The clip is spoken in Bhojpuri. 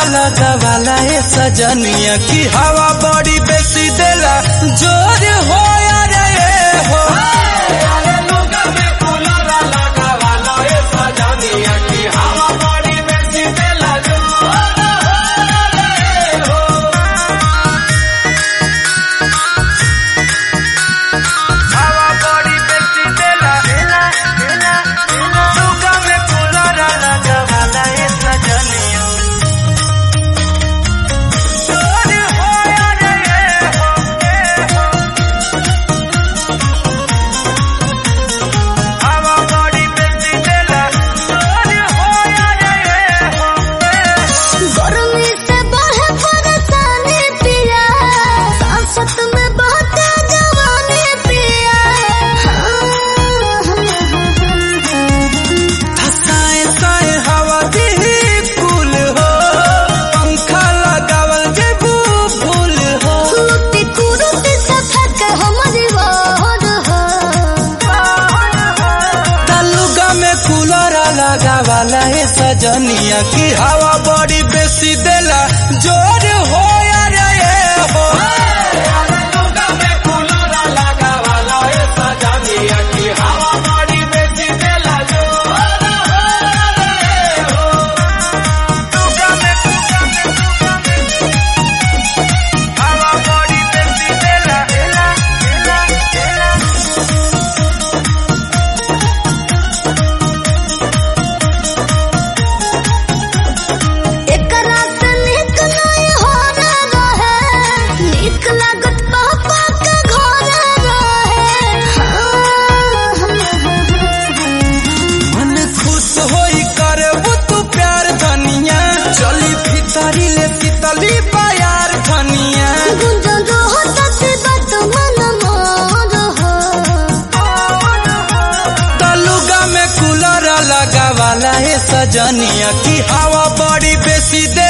लगावाला ए सजनिया की हवा बड़ी बेसी देला जोर हो रे ए हो हवा बड़ी बेसी देला लुगा में कूलर लगावाला ए सजनिया जोर हो रे ए हो ए हो हवा बड़ी बेसी देला जोर हो रे ए हो गर्मी से बढ़े परेशानी पिया सांसत में बहते जवानी पिया हसाए साए हवा दी फूल हो पंखा लगावल जेबू फूल हो कुरुती कुरुती से थक हमारी वार हो तलुगा में कूलर लगावाला ए सजनिया की हवा बड़ी बेसी देला जोर हो रे ए हो लुगा में हवा बड़ी बेसी देला एला एला एला एक रात निक नहीं हो रहे निक लागत पापा के घर रहे मन खुश होई करबू तू प्यार धनिया चली भीतरी ले शीतली प्यार धनिया गुंजन रहो तति बात मन मोर हो तलुगा में कूलर लगावाला ए सजनिया की हवा बड़ी बेसी दे